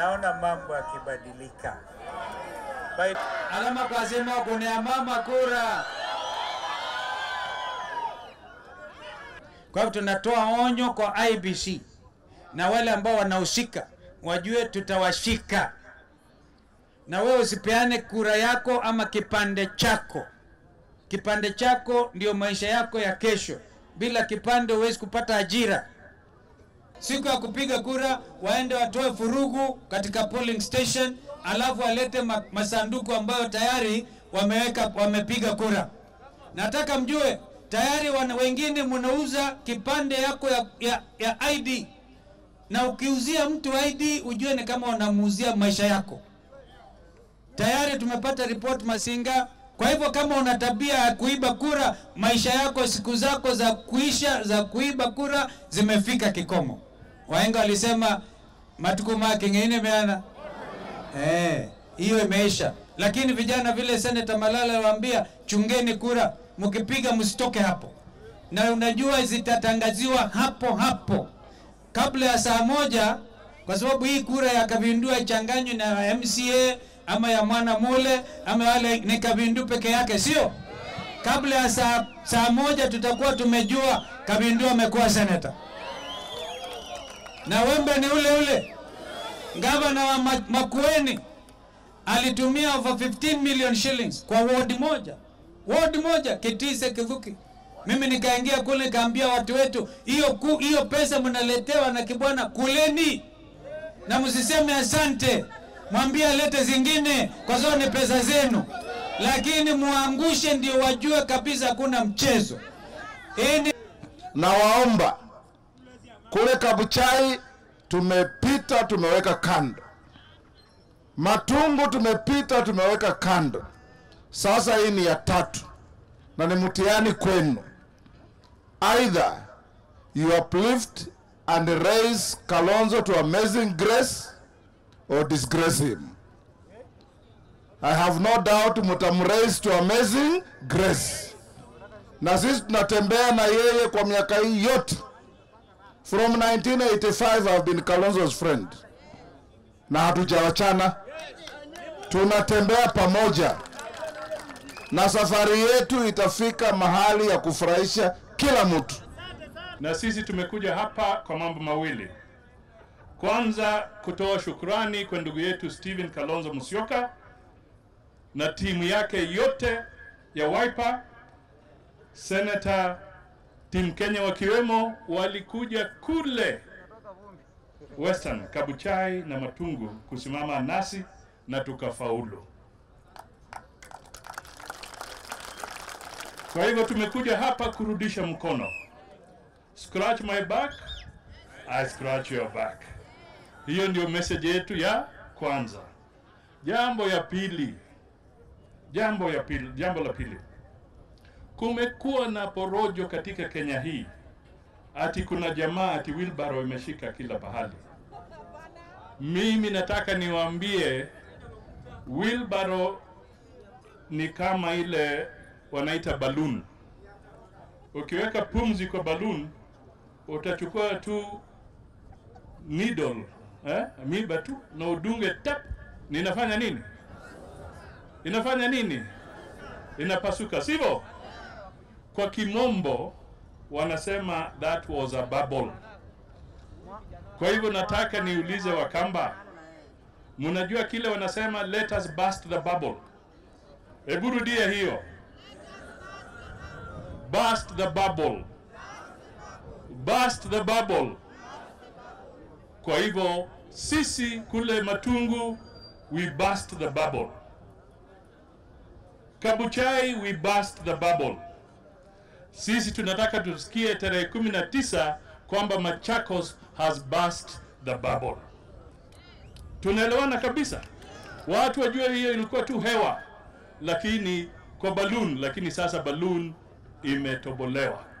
naona mambo yakibadilika. By alama kwa sema kunea mama kura. Kwa hivyo tunatoa onyo kwa IBC na wale ambao wanahusika wajue tutawashika, na wewe usipeane kura yako ama kipande chako. Kipande chako ndio maisha yako ya kesho. Bila kipande huwezi kupata ajira. Siku ya kupiga kura waende watoe furugu katika polling station, alafu walete ma masanduku ambayo tayari wameweka wamepiga kura. Nataka mjue tayari wana, wengine mnauza kipande yako ya, ya, ya ID na ukiuzia mtu ID ujue ni kama unamuuzia maisha yako. Tayari tumepata report Masinga. Kwa hivyo kama una tabia ya kuiba kura, maisha yako, siku zako za kuisha za kuiba kura zimefika kikomo. Wahenga walisema matuku make ngine meana eh, hiyo imeisha. Lakini vijana vile Senator Malala aliwaambia, chungeni kura, mkipiga msitoke hapo, na unajua zitatangaziwa hapo hapo kabla ya saa moja, kwa sababu hii kura ya Kabindua ichanganywe na MCA ama ya mwana mule ama wale ni Kabindu peke yake, sio? Kabla ya saa, saa moja tutakuwa tumejua Kabindu amekuwa seneta na wembe ni ule ule. Gavana wa Ma- Makueni alitumia over 15 million shillings kwa ward moja, ward moja Kitise Kivuki. Mimi nikaingia kule nikaambia watu wetu, hiyo ku- hiyo pesa mnaletewa na kibwana, kuleni na msiseme asante, mwambie alete zingine, kwa sababu ni pesa zenu, lakini muangushe ndio wajue kabisa hakuna mchezo. Hii ni na waomba kule Kabuchai tumepita, tumeweka kando. Matungu tumepita, tumeweka kando. Sasa hii ni ya tatu na ni mtihani kwenu. Either you uplift and raise Kalonzo to amazing grace or disgrace him. I have no doubt mtamraise to amazing grace na sisi tunatembea na yeye kwa miaka hii yote. From 1985 I've been Kalonzo's friend na hatujawachana, tunatembea pamoja na safari yetu itafika mahali ya kufurahisha kila mtu. na sisi tumekuja hapa kwa mambo mawili. Kwanza, kutoa shukrani kwa ndugu yetu Stephen Kalonzo Musyoka na timu yake yote ya Wiper, Senator Tim Kenya wakiwemo, walikuja kule Western Kabuchai na Matungu kusimama nasi na tukafaulu. Kwa hivyo tumekuja hapa kurudisha mkono. Scratch my back, I scratch your back. Hiyo ndio message yetu ya kwanza. Jambo ya pili, jambo ya pili, jambo la pili, kumekuwa na porojo katika Kenya hii, ati kuna jamaa ati wheelbarrow imeshika kila pahali. Mimi nataka niwaambie wheelbarrow ni kama ile wanaita balloon. Ukiweka pumzi kwa balloon utachukua tu needle eh, miba tu na udunge tap, ninafanya nini? Inafanya nini? Inapasuka, sivyo? Kwa kimombo wanasema that was a bubble. Kwa hivyo nataka niulize Wakamba, mnajua kile wanasema let us burst the bubble. Hebu rudia hiyo, burst the bubble, burst the bubble. Kwa hivyo sisi kule Matungu we burst the bubble. Kabuchai we burst the bubble. Sisi tunataka tusikie tarehe kumi na tisa kwamba Machakos has burst the bubble. Tunaelewana kabisa, watu wajue hiyo ilikuwa tu hewa, lakini kwa balloon, lakini sasa balloon imetobolewa.